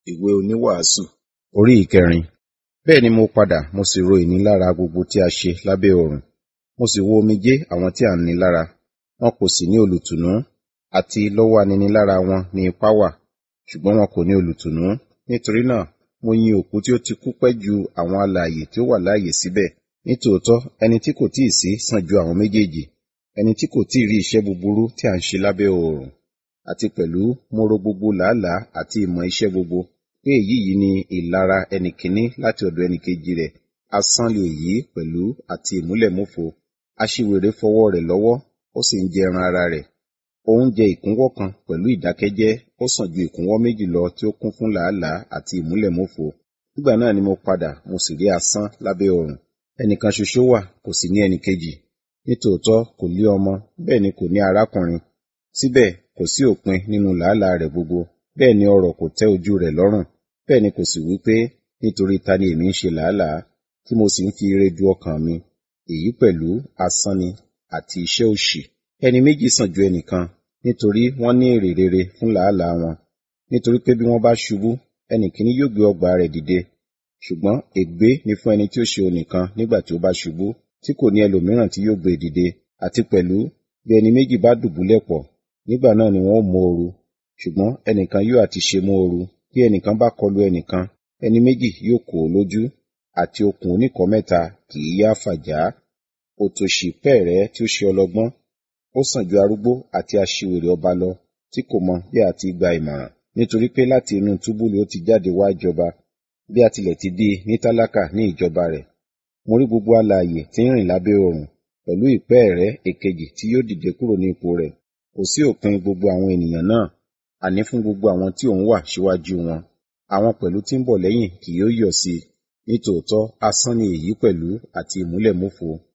ìwé oníwàásù orí ìkẹrin bẹ́ẹ̀ ni mo padà mo sì ro ìnilára gbogbo tí a ṣe lábẹ́ ọ̀run mo sì wo omijé àwọn tí à ń ni lára wọn kò sì ní olùtùnú àti lọ́wọ́ aninilára wọn ni ipá wà ṣùgbọ́n wọn kò ní olùtùnú nítorí náà mo yin òkú tí ó ti kú pẹ́ ju àwọn alààyè tí ó wà láàyè síbẹ̀ nítòótọ́ ẹni tí kò tíì sí sàn ju àwọn méjèèjì ẹni tí kò tíì rí iṣẹ́ búburú tí à ń ṣe lábẹ́ oòrùn àti pẹ̀lú mo ro gbogbo làálàá àti ìmọ̀ iṣẹ́ gbogbo pé èyí yìí ni ìlara ẹnì kíní láti ọ̀dọ̀ ẹnì kejì rẹ̀ asán lè yí pẹ̀lú àti ìmúlẹ̀múfo aṣiwèrè fọwọ́ rẹ̀ lọ́wọ́ ó sì ń jẹ ẹran ara rẹ̀ ó ń jẹ ìkúnwọ́ kan pẹ̀lú ìdákẹ́jẹ́ ó sàn ju ìkúnwọ́ méjì lọ tí ó kún fún làálàá àti ìmúlẹ̀múfo nígbà náà ni mo padà mo sì rí asán lábẹ́ ọ̀run ẹnìkan ṣoṣo wà kò sì ní ẹnì kejì nítòótọ́ kò lé ọmọ bẹ́ẹ̀ ni kò ní arákùnrin síbẹ̀ kò sí òpin nínú làálàá rẹ̀ gbogbo bẹ́ẹ̀ ni ọrọ̀ kò tẹ́ ojú rẹ̀ lọ́rùn bẹ́ẹ̀ ni kò sì wí pé nítorí ta ni èmi ń ṣe làálàá tí mo sì ń fi ire du ọkàn mi èyí pẹ̀lú asán ni àti iṣẹ́ òṣì ẹni méjì sàn ju ẹnìkan nítorí wọ́n ní èrè rere fún làálàá wọn nítorí pé bí wọ́n bá ṣubú ẹnì kíní yóò gbé ọgbà rẹ̀ dìde ṣùgbọ́n ègbé ni fún ẹni tí ó ṣe onìkan nígbà tí ó bá ṣubú tí kò ní ẹlòmíràn tí yóò gbé dìde àti pẹ̀lú bí ẹni méjì bá dùbúlẹ̀ pọ̀ nígbà náà ni wọn ó móoru ṣùgbọ́n ẹnìkan yóò àti ṣe móoru bí ẹnìkan bá kọlu ẹnìkan ẹni méjì yóò kó o lójú àti okùn oníkọ̀ mẹ́ta kì í yá fàjá òtòṣì pẹ́ẹ̀rẹ́ tí ó ṣe ọlọ́gbọ́n ó sàn ju arúgbó àti aṣiwèrè ọba lọ tí kò mọ bí a ti gba ìmọ̀ràn nítorí pé láti inú túbúlù ó ti jáde wá jọba bí a tilẹ̀ ti bí ní tálákà ní ìjọba rẹ̀ mo rí gbogbo alààyè tí ń rìn lábẹ́ oòrùn pẹ̀lú ìpẹ́ẹ̀rẹ́ èkejì tí yóò dìde kúrò ní ipò rẹ̀ kò sí òpin gbogbo àwọn ènìyàn náà àní fún gbogbo àwọn tí òun wà síwájú wọn àwọn pẹ̀lú tí ń bọ̀ lẹ́yìn kì yóò yọ̀ sí i nítòótọ́ asán ni èyí pẹ̀lú àti ìmúlẹ̀múfo